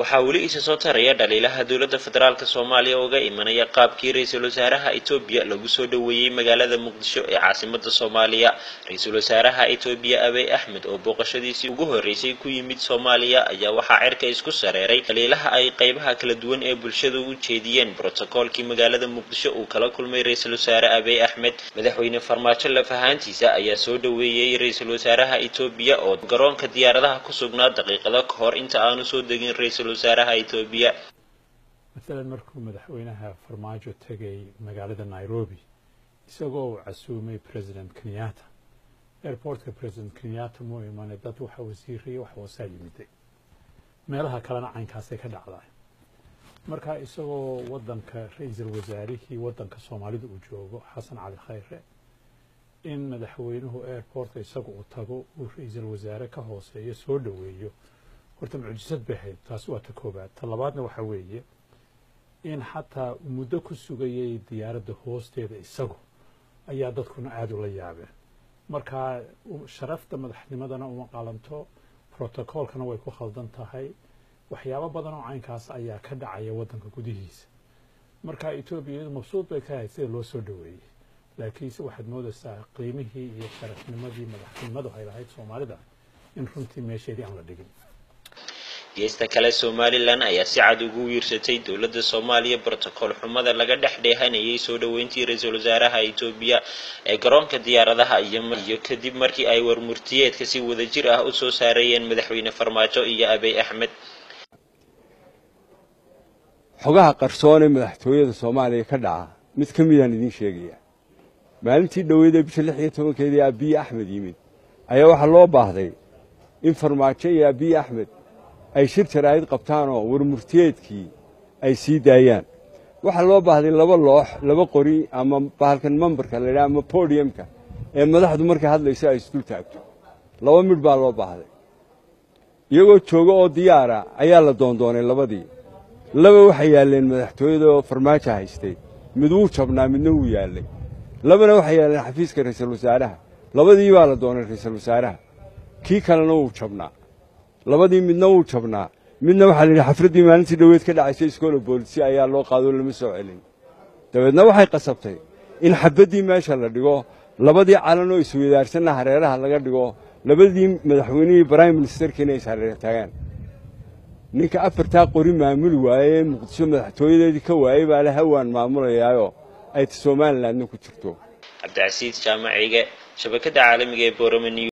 waxaa weli isa soo taraya dhaliilaha dowladda federaalk soomaaliya uga imanaya qaabkii ra-iisul wasaaraha etoobiya lagu soo dhoweeyey magaalada muqdisho ee caasimada soomaaliya ra-iisul wasaaraha etoobiya abey axmed oo booqashadiisii ugu horreysay ku yimid soomaaliya ayaa waxaa cirka isku sareeray dhaliilaha ay qeybaha kala duwan ee bulshada u jeediyeen brotokoolkii magaalada muqdisho uu kala kulmay ra-iisul wasaare abey axmed madaxweyne farmaajo lafahaantiisa ayaa soo dhoweeyey ra-iisul wasaaraha etoobiya oo garoonka diyaaradaha ku sugnaa daqiiqado ka hor inta aanu soo degin ra-iisul wasaaraha etoobiya maalan markuu madaxweynaha farmaajo tegay magaalada nairobi isagoo uu casuumay president kenyatta airportka president kenyatta muu imane dad waxa wasiiraya wax hoosaa yimiday meelaha kalena caynkaasay ka dhacdaa marka isagoo waddanka ra-iisul wasaarihii waddanka soomaalida uu joogo xasan cali khayre in madaxweynuhu airportka isaga uu tago uu ra-iisul wasaare ka hooseeyo soo dhoweeyo horta mucjisad bay ahayd taasi waa ta koobaad ta labaadna waxaa weeye in xataa muddo ku sugayay diyaaradda hoosteeda isagu ayaa dadkuna aada ula yaabeen marka sharafta madaxnimadana uma qalanto protocoolkana way ku khaldan tahay waxyaabo badan oo caynkaas ayaa ka dhacaya waddanka gudihiisa marka etoobiya iyadu mabsuud bay ka ahayd sida loo soo dhoweeyey laakiinse waxaad moodaysaa qiimihii iyo sharafnimadii madaxnimadu ay lahayd soomaalida in runtii meesheedii aan la dhigin geesta kale somalilan ayaa si cad ugu wiirsatay dowladda soomaaliya brotocool xumada laga dhex dheehanayay soo dhoweyntii ra-iisul wasaaraha etoobiya ee garoonka diyaaradaha iyo kadib markii ay warmurtiyeedka si wadajir ah u soo saarayeen madaxweyne farmaajo iyo abey axmed xogaha qarsoon ee madaxtooyada soomaaliya ka dhaca mid ka midaan idiin sheegaya maalintii dhoweydee bisha lix iyo tobankeedii abiye axmed yimid ayaa waxaa loo baahday in farmaajo iyo abiye axmed ay shir jaraa'id qabtaanoo warmurtiyeedkii ay sii daayaan waxaa loo baahday laba loox laba qori ama bahalkan mambarka la ydhaha ama bodiyamka ee madaxdu markay hadlayso ay isdul taagto laba midh baa loo baahday iyagoo jooga oo diyaara ayaa la doondoonay labadii laba waxay yaalleen madaxtooyada oo farmaajo haystay mid wuu jabnaa midna wuu yaallay labana waxay yaalleen xafiiska ra'iisul wasaaraha labadii baa la doonay ra'iisul wasaaraha kii kalena wuu jabnaa labadii midna wuu jabnaa midna waxaa la yidhi xafraddii maalintii dhoweed ka dhacaysay iskoola boolisi ayaa loo qaadoo lama soo celin dabeedna waxay qasabtay in xabaddii meesha la dhigo labadii calan oo isweydaarsanna hareeraha laga dhigo labadii madaxweynihii brime ministerkiina is hareer taagaan ninka afartaa qori maamuli waaye ee muqdisho madaxtooyadeedii ka waayey baa le hawaan maamulayaayoo ay ta somalilandna ku jirto cabdicasiis jaamaciige shabakadda caalamiga ee boromani